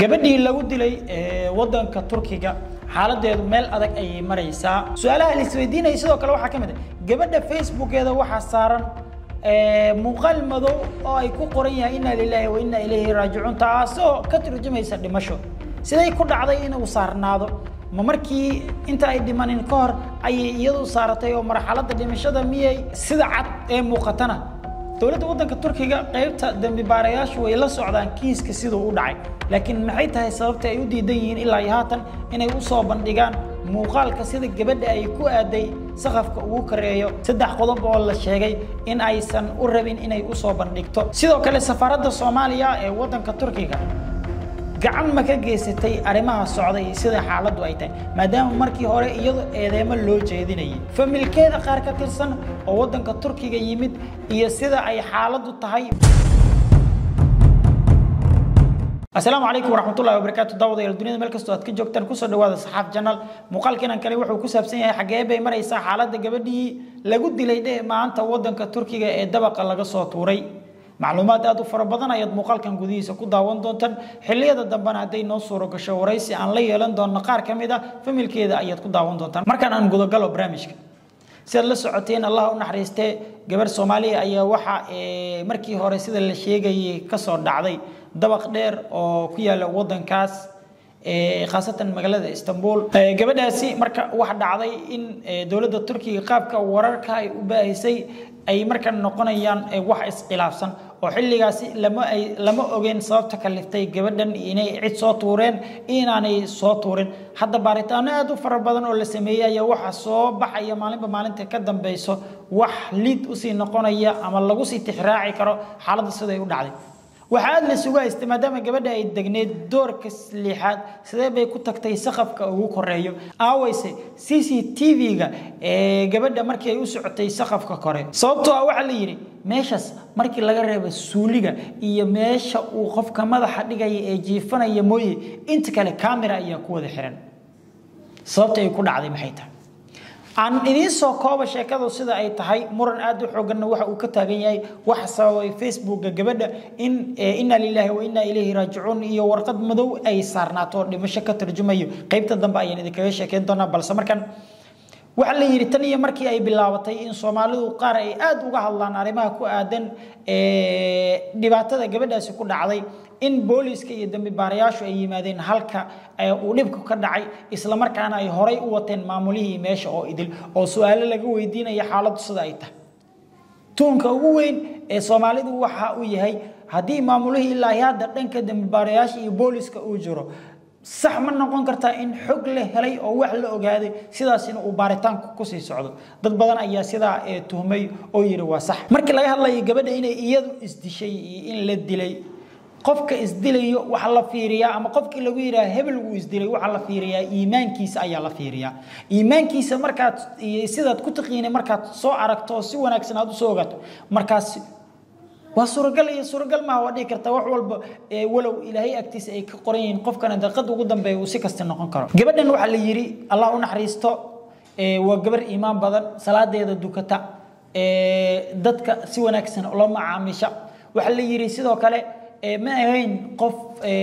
gabadhii lagu dilay wadanka turkiga xaaladeedu meel adag ayay maraysaa su-aalaha la isweydiinaya sidoo kale waxaa ka mid a gabadha facebookeeda waxaa saaran muuqaal madow oo ay ku qoran yahay inaa lilaahi wa inaa ilayhi raajicuun taasoo ka turjumaysa dhimasho siday ku dhacday inuu saarnaado ma markii inta ay dhimanin ka hor ayay iyadu saaratay oo marxaladda dhimashada miyay sida cad ee muuqatana dowladda waddanka turkiga qaybta dembi baarayaashu way la socdaan kiiska siduu u dhacay laakiin maxay tahay sababta ay u diidan yihiin ilaa iyo haatan inay u soo bandhigaan muuqaalka sida gabadha ay ku aaday saqafka ugu kareeyo saddex qodob oo la sheegay in aysan u rabin inay u soo bandhigto sidoo kale safaaradda soomaaliya ee waddanka turkiga gacan ma ka geysatay arrimaha socda iyo sida xaaladdu ay tahay maadaama markii hore iyado eedeemo loo jeedinayay familkeeda qaar ka tirsan oo waddanka turkiga yimid iyo sida ay xaaladdu tahay asalaamu calaykum waraxmatullahi wabarakaatu daawadayaal duniyada meel kastoo aad ka joogtaan kusoo dhawaada saxaaf janal muuqaalkeenan kale wuxuu ku saabsan yahay xaggee bay maraysaa xaaladda gabadhii lagu dilay dheh maanta waddanka turkiga ee dabaqa laga soo tuuray macluumaad aad u fara badan ayaad muuqaalkan gudihiisa ku daawan doontaan xilliyada dambena hadday noo suuro gasho waraysi aan la yeelan doonno qaar ka mid a familkeeda ayaad ku daawan doontaan markaan aan gudagalo barnaamijka si aad la socoteen allah u naxariistee gabarh soomaaliya ayaa waxa markii hore sida la sheegayay kasoo dhacday dabaq dheer oo ku yaala waddankaas khaasatan magaalada istanbul gabadhaasi marka waxa dhacday in dowladda turkiga qaabka wararka ay u baahisay ay marka noqonayaan wax iskhilaafsan oo xilligaasi lama ay lama ogeen sababta kaliftay gabadhan inay cid soo tuureen inaanay soo tuurin hadda baaritaano aad u fara badan oo la sameeyey ayaa waxa soo baxaya maalinba maalinta ka dambeyso wax liid usii noqonaya ama lagu sii tixraaci karo xaaladda siday u dhacday waxaa aad la isugu haystay maadaama gabadha ay degneed doorka lixaad sidee bay ku tagtay saqafka ugu koreeyo aaweyse c c t v-ga ee gabadha markii ay u socotay saqafka kore sababtoo ah waxaa la yidhi meeshaas markii laga reebo suuliga iyo meesha uu qofka madaxa dhigaya ee jiifanaya mooye inta kale camera ayaa ku wada xiran sababta ay ku dhacday maxay tahay aan idiin soo kooba sheekadu sida ay tahay muran aad u xooganna waxa uu ka taagan yahay waxa sababay facebooka gabadha in inna lillahi wa inna ilayhi raajicuun iyo warqad madow ay saarnaato oo dhimasho ka tarjumayo qaybta dambe ayaan idinkaga sheekeyn doonaa balse markan waxaa la yidhi tan iyo markii ay bilaabatay in soomaalidu qaar ay aad uga hadlaan arrimaha ku aadan dhibaatada gabadhaasi ku dhacday in booliiska iyo dambi baarayaashu ay yimaadeen halka uu dhibku ka dhacay isla markaana ay horay u wateen maamulihii meesha oo idil oo su-aalo laga weydiinaya xaaladdu sida ay tahay tuunka ugu weyn ee soomaalidu waxa uu yahay haddii maamulihii ilaahi hadda dhanka dambi baarayaasha iyo booliiska uu jiro sax ma noqon kartaa in xog la helay oo wax la ogaaday sidaasina uu baaritaanku kusii socdo dad badan ayaa sidaa tuhmay oo yidhi waa sax markii laga hadlayo gabadha inay iyadu isdishay iyo in la dilay qofka isdilayo waxa la fiiriyaa ama qofkii lagu yidhaha hebel wuu isdilay waxaa la fiiriyaa iimaankiisa ayaa la fiiriyaa iimaankiisa markaad sidaad ku taqiinay markaad soo aragto oo si wanaagsan aad usoo ogaato markaas waa suuragal iyo suuragal maaha waa dhihi kartaa wax walba walow ilaahay agtiisa ay ka qoran yihiin qofkana daqiiqada ugu dambeeya uu si kasta noqon karo gabadhan waxaa la yidhi allah u naxariisto waa gabar iimaan badan salaadeeda dukata dadka si wanaagsan ula macaamisha waxaa la yidhi sidoo kale ma ahayn qof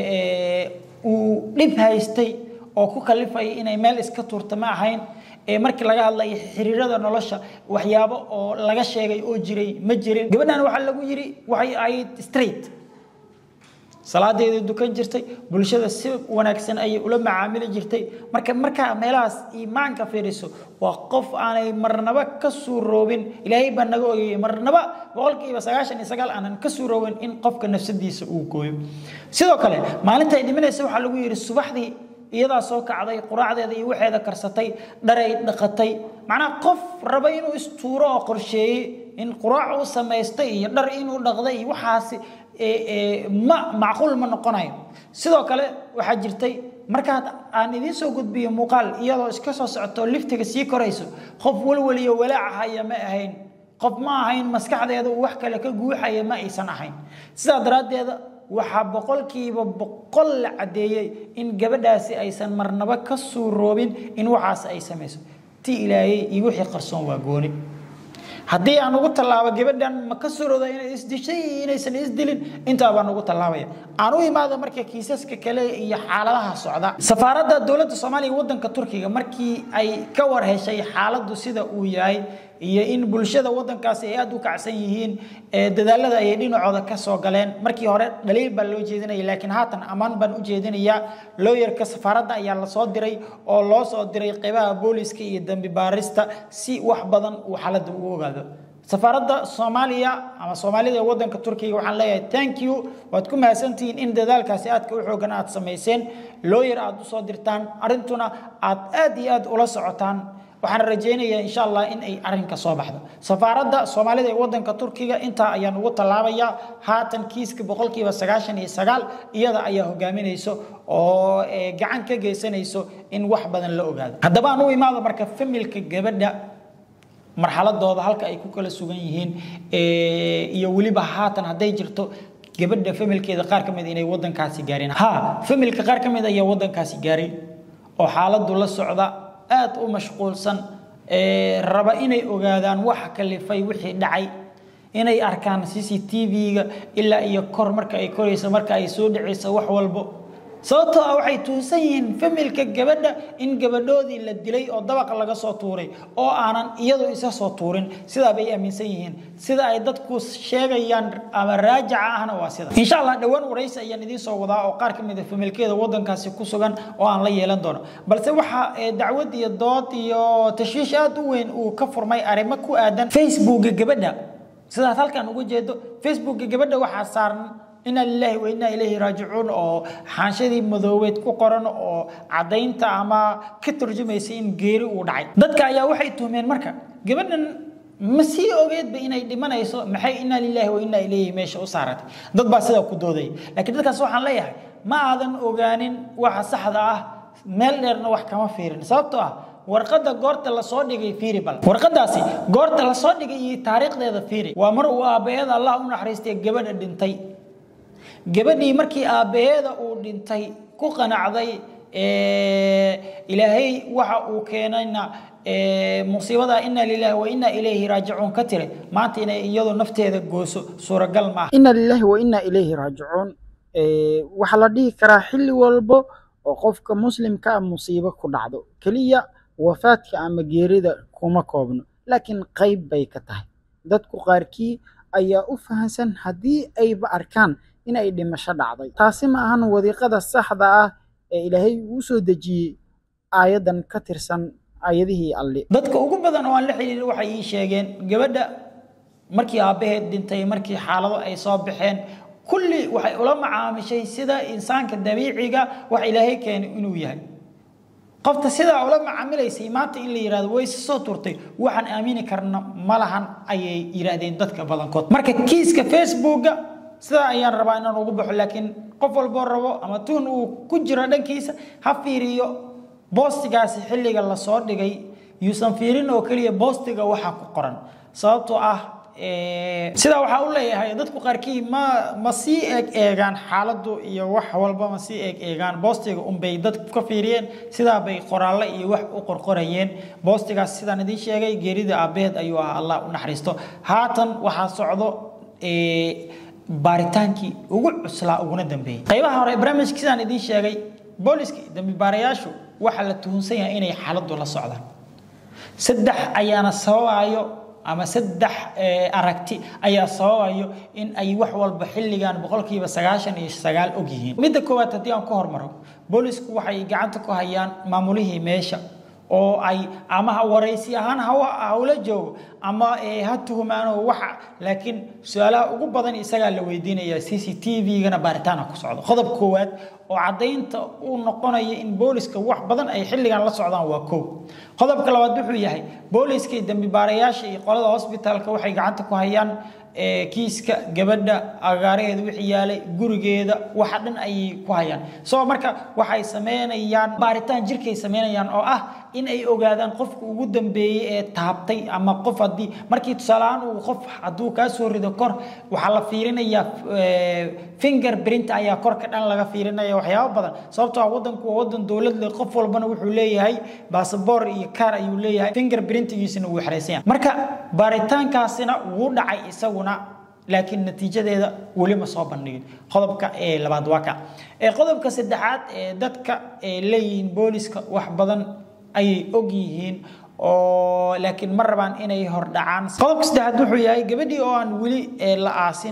uu dhib haystay oo ku kalifaya inay meel iska tuurta ma ahayn markii laga hadlayo xiriirada nolosha waxyaabo oo laga sheegay oo jiray ma jirin gabadhan waxaa lagu yidhi waxay ahayd straight salaadeedii dukan jirtay bulshada si wanaagsan ayay ula macaamili jirtay marka markaa meelahaas iimaanka fiiriso waa qof aanay marnaba ka suuroobin ilaahay baa naga ogayay marnaba boqolkiiba sagaashan iyo sagaal aanan ka suuroobin in qofka nafsadiisa uu gooyo sidoo kale maalinta ay dhimanaysa waxaa lagu yidhi subaxdii iyadaa soo kacday quraacdeeda iyo waxeeda karsatay dharay dhaqatay macnaha qof raba inuu istuuro oo qorsheeyey in quraac u samaystay iyo dhar inuu dhaqday iyo waxaasi ma macquul ma noqonayo sidoo kale waxaa jirtay markaad aan idiin soo gudbiyo muuqaal iyadoo iska soo socoto liftiga sii korayso qof walwaliyo walaaca haya ma ahayn qof ma ahayn maskaxdeeda uu wax kale ka guuxaya ma aysan ahayn sidaa daraaddeeda waxaa boqolkiiba boqol la caddeeyey in gabadhaasi aysan marnaba ka suuroobin in waxaas ay samayso ti ilaayey iyo wixii qarsoon waa gooni haddii aan ugu tallaabo gabadhan ma ka surooda inay isdishay inaysan isdilin intaa baan ugu tallaabaya aan u imaado marka kiisaska kale iyo xaaladaha socda safaaradda dowladda soomaaliya waddanka turkiga markii ay ka war heshay xaaladdu sida uu yahay iyo in bulshada waddankaasi ay aada u kacsan yihiin dadaalada ayay dhinacooda ka soo galeen markii hore dhaliil baa loo jeedinaya laakiin haatan ammaan baan u jeedinayaa looyarka safaaradda ayaa lasoo diray oo loo soo diray qeybaha booliska iyo dambi baarista si wax badan uu xaaladda ugu ogaado safaaradda soomaaliya ama soomaalida ee waddanka turkiga waxaan leeyahay thank you waad ku mahadsantihiin in dadaalkaasi aadka u xoogan aad samayseen looyar aad usoo dirtaan arrintuna aad aad iyo aad ula socotaan waxaan rajaynayaa insha allah in ay arrinka soo baxdo safaaradda soomaalida ee waddanka turkiga intaa ayaan ugu tallaabayaa haatan kiiska boqolkiiba sagaashan iyo sagaal iyada ayaa hogaaminayso oo gacan ka geysanayso in wax badan la ogaado haddaba aan u imaado marka familka gabadha marxaladooda halka ay ku kala sugan yihiin iyo weliba haatan hadday jirto gabadha familkeeda qaar ka mid inay waddankaasi gaareen ha familka qaar ka mid ayaa waddankaasi gaaray oo xaaladdu la socda aada u mashquulsan raba inay ogaadaan waxa kalifay wixii dhacay inay arkaan c c t v-ga ilaa iyo kor marka ay korayso marka ay soo dhacayso wax walbo sababtoo ah waxay tuusan yihiin familka gabadha in gabadhoodii la dilay oo dabaqa laga soo tuuray oo aanan iyadu isa soo tuurin sidaa bay aaminsan yihiin sida ay dadku sheegayaan ama raajaca ahna waa sida insha allah dhowaan waraysi ayaan idiin soo wadaa oo qaar ka mid a familkeeda waddankaasi ku sugan oo aan la yeelan doono balse waxa dacwad iyo dood iyo tashwiish aada u weyn uu ka furmay arrimo ku aadan facebooka gabadha sidaad halkan uga jeedo facebooka gabadha waxaa saaran ina lilahi wa inaa ilayhi raajicuun oo xaanshadii madoobeed ku qoran oo caddaynta ama ka turjumaysa in geeri uu dhacay dadka ayaa waxay tuhmeen marka gabadhan ma sii ogeedba inay dhimanayso maxay inaa lilahi wa inaa ilayhi meesha u saaratay dad baa sidaa ku doodaya laakiin dadkaas waxaan leeyahay ma aadan ogaanin waxa saxda ah meel dheerna wax kama fiirin sababtoo ah warqadda goorta lasoo dhigay fiiri bal warqadaasi goorta lasoo dhigay iyo taariikhdeeda fiiri waa mar uu aabbaheeda allah u naxariistay gabadha dhintay gabadhii markii aabbaheeda uu dhintay ku qanacday ilaahay waxa uu keenayna musiibada ina lilahi wa ina ilayhi raajicuun ka tire maanta inay iyadu nafteeda gooso suuragal maaha ina lilahi wa ina ilayhi raajicuun waxaa la dhihi karaa xilli walbo oo qofka muslimka ah musiibo ku dhacdo keliya wafaadka ama geerida kuma koobno laakiin qayb bay ka tahay dadku qaarkii ayaa u fahansan haddii ayba arkaan inay dhimasho dhacday taasi ma ahan wadiiqada saxda ah ee ilaahay uu soo dejiyey aayadan ka tirsan aayadihii alli dadka ugu badan oo aan la xiriirin waxay ii sheegeen gabadha markii aabbaheed dhintay markii xaalado ay soo baxeen kulli waxay ula macaamishay sida insaanka dabiiciga wax ilaahay keenay inuu yahay qofta sidaa ula macaamilaysay maanta in la yidhahdo way soo turtay waxaan aamini karna ma lahan ayay yidhaahdeen dadka badankood marka kiiska facebooka sidaa ayaan rabaa inaan ugu baxo laakiin qof walboo rabo ama tuun uu ku jiro dhankiisa ha fiiriyo boostigaasi xilliga lasoo dhigay yuusan fiirin oo keliya boostiga waxa ku qoran sababtoo ah sidaa waxaa u leeyahay dadku qaarkii ma ma sii eeg eegaan xaaladdu iyo wax walba ma sii eeg eegaan boostiga unbay dadku ka fiiriyeen sidaa bay qoraalle iyo wax u qorqorayeen boostigaas sidaan idiin sheegay geerida aabaheed ayuu ah allah u naxariisto haatan waxaa socdo baaritaankii ugu cuslaa uguna dambeeyey qaybaha hore barnaamijka sidaan idiin sheegay booliska dambi baarayaashu waxaa la tuhunsan yahay inay xaaladdu la socdaan saddex ayaana sababayo ama saddex aragti ayaa sababayo in ay wax walba xilligan boqolkiiba sagaashan iyo sagaal og yihiin midda koowaad haddii aan ku hormaro boolisku waxay gacanta ku hayaan maamulihii meesha oo ay ama ha waraysi ahaan hawla joogo ama ha tuhumaano waxa laakiin su-aalaha ugu badan isagaa la weydiinaya c c t v-gana baaritaana ku socdo qodob koowaad oo caddaynta uu noqonaya in booliska wax badan ay xilligan la socdaan waa kow qodobka labaad wuxuu yahay booliska iyo dambi baarayaasha iyo qolada hosbitaalka waxay gacanta ku hayaan kiiska gabadha agaaraheeda wixii yaalay gurigeeda waxa dhan ayay ku hayaan soo marka waxay sameynayaan baaritaan jirkay sameynayaan oo ah in ay ogaadaan qofka ugu dambeeyey ee taabtay ama qof haddii markii tusaaleahaan uu qof hadduu kaa soo rido kor waxaa la fiirinayaa finger print ayaa korka dhan laga fiirinaya waxyaabo badan sababtoo ah wadanku waa wadan dowlad leh qof walbana wuxuu leeyahay basaboor iyo kaar ayuu leeyahay finger printigiisina wuu xeraysan yahay marka baaritaankaasina wuu dhacay isaguna laakiin natiijadeeda weli ma soo bandhigin qodobka ee labaad waa ka ee qodobka saddexaad ee dadka ee leeyihiin booliska wax badan ayay og yihiin oo laakiin ma rabaan inay hordhacaan qodobka saddexaad wuxuu yahay gabadhii oo aan weli la aasin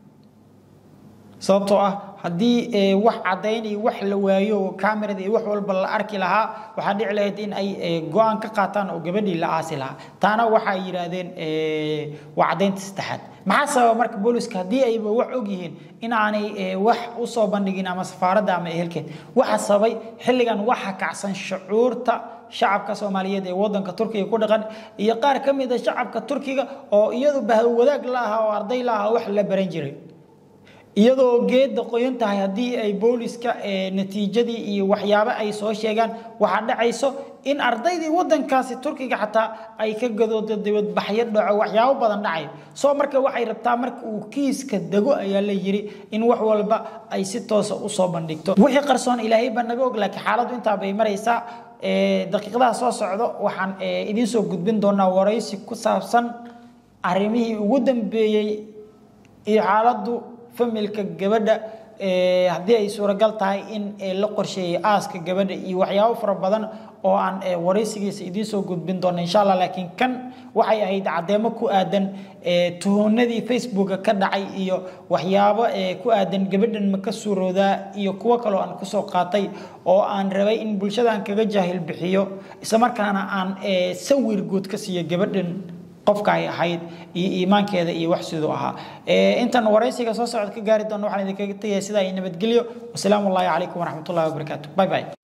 sababtoo ah haddii wax caddayn iyo wax la waayo camerada iyo wax walba la arki lahaa waxaa dhici lahayd in ay go-aan ka qaataan oo gabadhii la aasi lahaa taana waxay yidhaahdeen waa caddaynta saddexaad maxaa sababa marka booliska haddii ayba wax og yihiin in aanay wax usoo bandhigin ama safaaradda ama ehelkeed waxa sababay xilligan waxa kacsan shucuurta shacabka soomaaliyeed ee wadanka turkiga ku dhaqan iyo qaar ka mid a shacabka turkiga oo iyadu bahwadaag la ahaa oo arday la ahaa wax la baran jiray iyadoo geedda qoyan tahay haddii ay booliska natiijadii iyo waxyaabo ay soo sheegaan waxaa dhacayso in ardaydii wadankaasi turkiga xataa ay ka gadoodo dibadbaxyo dhaco waxyaabo badan dhacay soo marka waxay rabtaa marka uu kiiska dego ayaa la yiri in wax walba ay si toosa usoo bandhigto wixii qarsoon ilaahay baa naga og laakiin xaaladdu intaa bay maraysaa daqiiqadaha soo socdo waxaan idiin soo gudbin doonaa waraysi ku saabsan arrimihii ugu dambeeyey iyo xaaladdu familka gabadha haddii ay suuragal tahay in la qorsheeyey aaska gabadha iyo waxyaabo fara badan oo aan waraysigiisa idiin soo gudbin doono insha allah laakiin kan waxay ahayd caddeemo ku aadan tuhunadii facebooka ka dhacay iyo waxyaabo ku aadan gabadhan ma ka suuroodaa iyo kuwo kaloo aan kusoo qaatay oo aan rabay in bulshadan kaga jaahil bixiyo islamarkaana aan sawir guud ka siiyo gabadhan qofka ay ahayd iyo iimaankeeda iyo wax siduu ahaa intan waraysiga soo socod ka gaari doono waxaan idinkaga tegaya sidaa iyo nabadgelyo wasalaamu allahi calaykum waraxmatullahi wabarakaatu bye bye